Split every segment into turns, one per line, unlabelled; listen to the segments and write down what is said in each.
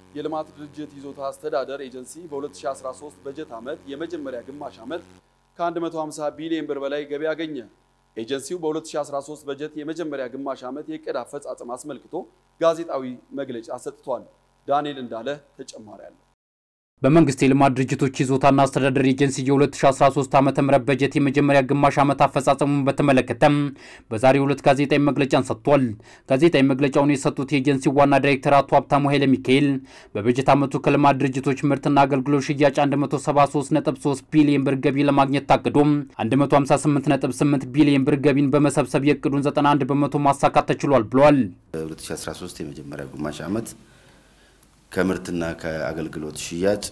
የልማት ድርጅት ይዞታ አስተዳደር ኤጀንሲ በ2013 በጀት ዓመት የመጀመሪያ ግማሽ ዓመት ከ150 ቢሊዮን ብር በላይ ገቢ አገኘ። ኤጀንሲው በ2013 በጀት የመጀመሪያ ግማሽ ዓመት የዕቅድ አፈጻጸም አስመልክቶ ጋዜጣዊ መግለጫ ሰጥቷል። ዳንኤል እንዳለ ተጨማሪ አለ።
በመንግስት የልማት ድርጅቶች ይዞታና አስተዳደር ኤጀንሲ የ2013 ዓ ም በጀት የመጀመሪያ ግማሽ ዓመት አፈጻጸሙን በተመለከተም በዛሬው ዕለት ጋዜጣዊ መግለጫን ሰጥቷል። ጋዜጣዊ መግለጫውን የሰጡት የኤጀንሲው ዋና ዳይሬክተር አቶ ሀብታሙ ኃይለ ሚካኤል በበጀት ዓመቱ ከልማት ድርጅቶች ምርትና አገልግሎት ሽያጭ 173.3 ቢሊዮን ብር ገቢ ለማግኘት ታቅዶ 158.8 ቢሊዮን ብር ገቢን በመሰብሰብ የእቅዱን 91 በመቶ ማሳካት ተችሏል ብለዋል።
2013 የመጀመሪያ ግማሽ ዓመት ከምርትና ከአገልግሎት ሽያጭ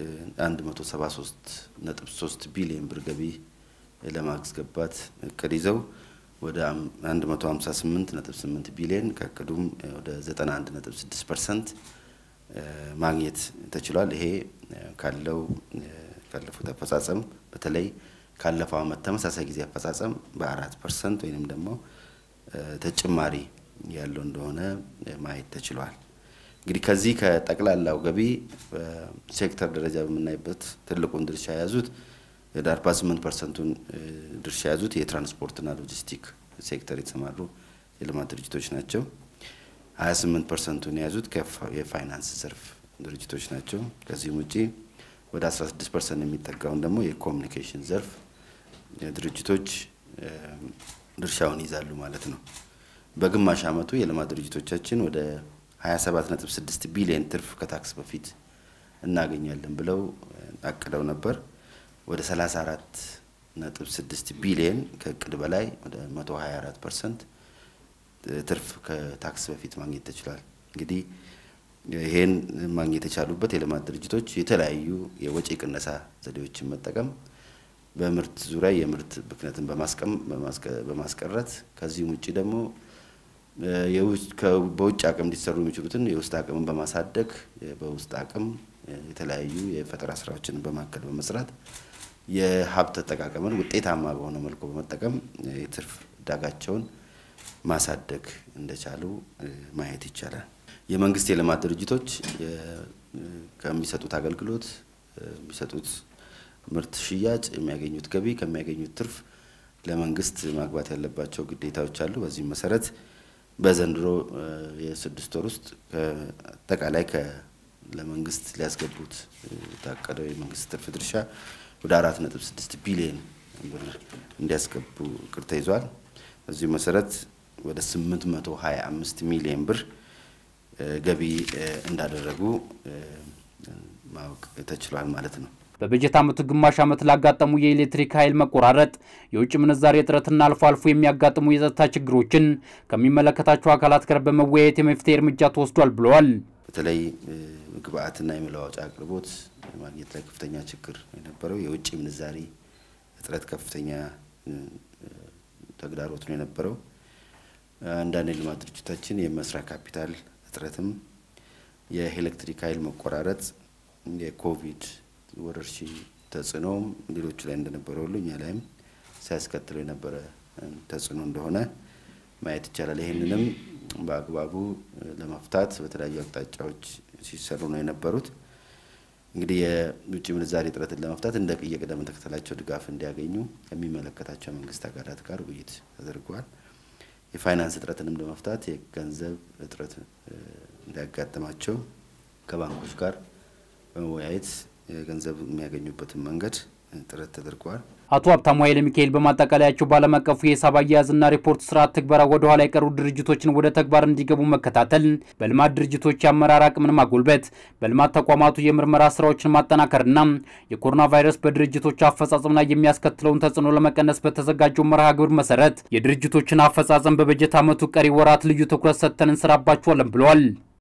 173.3 ቢሊዮን ብር ገቢ ለማስገባት እቅድ ይዘው ወደ 158.8 ቢሊዮን ከእቅዱም ወደ 91.6 ፐርሰንት ማግኘት ተችሏል። ይሄ ካለው ካለፉት አፈጻጸም በተለይ ካለፈው ዓመት ተመሳሳይ ጊዜ አፈጻጸም በአራት ፐርሰንት ወይንም ደግሞ ተጨማሪ ያለው እንደሆነ ማየት ተችሏል። እንግዲህ ከዚህ ከጠቅላላው ገቢ ሴክተር ደረጃ በምናይበት ትልቁን ድርሻ የያዙት ወደ 48 ፐርሰንቱን ድርሻ የያዙት የትራንስፖርትና ሎጂስቲክ ሴክተር የተሰማሩ የልማት ድርጅቶች ናቸው። 28 ፐርሰንቱን የያዙት የፋይናንስ ዘርፍ ድርጅቶች ናቸው። ከዚህም ውጪ ወደ 16 ፐርሰንት የሚጠጋውን ደግሞ የኮሚኒኬሽን ዘርፍ ድርጅቶች ድርሻውን ይዛሉ ማለት ነው። በግማሽ ዓመቱ የልማት ድርጅቶቻችን ወደ 27.6 ቢሊዮን ትርፍ ከታክስ በፊት እናገኛለን ብለው አቅደው ነበር። ወደ 34.6 ቢሊዮን ከእቅድ በላይ ወደ 124 ፐርሰንት ትርፍ ከታክስ በፊት ማግኘት ተችሏል። እንግዲህ ይሄን ማግኘት የቻሉበት የልማት ድርጅቶች የተለያዩ የወጪ ቅነሳ ዘዴዎችን መጠቀም፣ በምርት ዙሪያ የምርት ብክነትን በማስቀረት ከዚህም ውጭ ደግሞ በውጭ አቅም ሊሰሩ የሚችሉትን የውስጥ አቅምን በማሳደግ በውስጥ አቅም የተለያዩ የፈጠራ ስራዎችን በማከል በመስራት የሀብት አጠቃቀምን ውጤታማ በሆነ መልኩ በመጠቀም የትርፍ ዕዳጋቸውን ማሳደግ እንደቻሉ ማየት ይቻላል። የመንግስት የልማት ድርጅቶች ከሚሰጡት አገልግሎት የሚሰጡት ምርት ሽያጭ የሚያገኙት ገቢ ከሚያገኙት ትርፍ ለመንግስት ማግባት ያለባቸው ግዴታዎች አሉ። በዚህም መሰረት በዘንድሮ የስድስት ወር ውስጥ አጠቃላይ ለመንግስት ሊያስገቡት የታቀደው የመንግስት ትርፍ ድርሻ ወደ አራት ነጥብ ስድስት ቢሊዮን ብር እንዲያስገቡ እቅድ ተይዟል። በዚሁ መሰረት ወደ ስምንት መቶ ሀያ አምስት ሚሊዮን ብር ገቢ እንዳደረጉ ማወቅ ተችሏል ማለት ነው።
በበጀት ዓመቱ ግማሽ ዓመት ላጋጠሙ የኤሌክትሪክ ኃይል መቆራረጥ፣ የውጭ ምንዛሬ እጥረትና አልፎ አልፎ የሚያጋጥሙ የጸጥታ ችግሮችን ከሚመለከታቸው አካላት ጋር በመወያየት የመፍትሄ እርምጃ ተወስዷል ብለዋል።
በተለይ ግብአትና የመለዋወጫ አቅርቦት ማግኘት ላይ ከፍተኛ ችግር የነበረው የውጭ ምንዛሪ እጥረት ከፍተኛ ተግዳሮት ነው የነበረው። አንዳንድ የልማት ድርጅታችን የመስሪያ ካፒታል እጥረትም፣ የኤሌክትሪክ ኃይል መቆራረጥ፣ የኮቪድ ወረርሽኝ ተጽዕኖም ሌሎቹ ላይ እንደነበረ ሁሉ እኛ ላይም ሲያስከትለው የነበረ ተጽዕኖ እንደሆነ ማየት ይቻላል። ይህንንም በአግባቡ ለመፍታት በተለያዩ አቅጣጫዎች ሲሰሩ ነው የነበሩት። እንግዲህ የውጭ ምንዛሬ እጥረትን ለመፍታት እንደ የቅደም ተከተላቸው ድጋፍ እንዲያገኙ ከሚመለከታቸው መንግስት አካላት ጋር ውይይት ተደርጓል። የፋይናንስ እጥረትንም ለመፍታት የገንዘብ እጥረት እንዳያጋጥማቸው ከባንኮች ጋር በመወያየት ገንዘብ የሚያገኙበትን መንገድ ጥረት ተደርጓል።
አቶ ሀብታሙ ኃይለ ሚካኤል በማጠቃለያቸው በዓለም አቀፉ የሂሳብ አያያዝና ሪፖርት ስርዓት ትግበራ ወደ ኋላ የቀሩ ድርጅቶችን ወደ ተግባር እንዲገቡ መከታተል፣ በልማት ድርጅቶች የአመራር አቅምን ማጎልበት፣ በልማት ተቋማቱ የምርመራ ስራዎችን ማጠናከርና የኮሮና ቫይረስ በድርጅቶች አፈጻጸም ላይ የሚያስከትለውን ተጽዕኖ ለመቀነስ በተዘጋጀው መርሃ ግብር መሰረት የድርጅቶችን አፈጻጸም በበጀት ዓመቱ ቀሪ ወራት ልዩ ትኩረት ሰጥተን እንሰራባቸዋለን ብለዋል።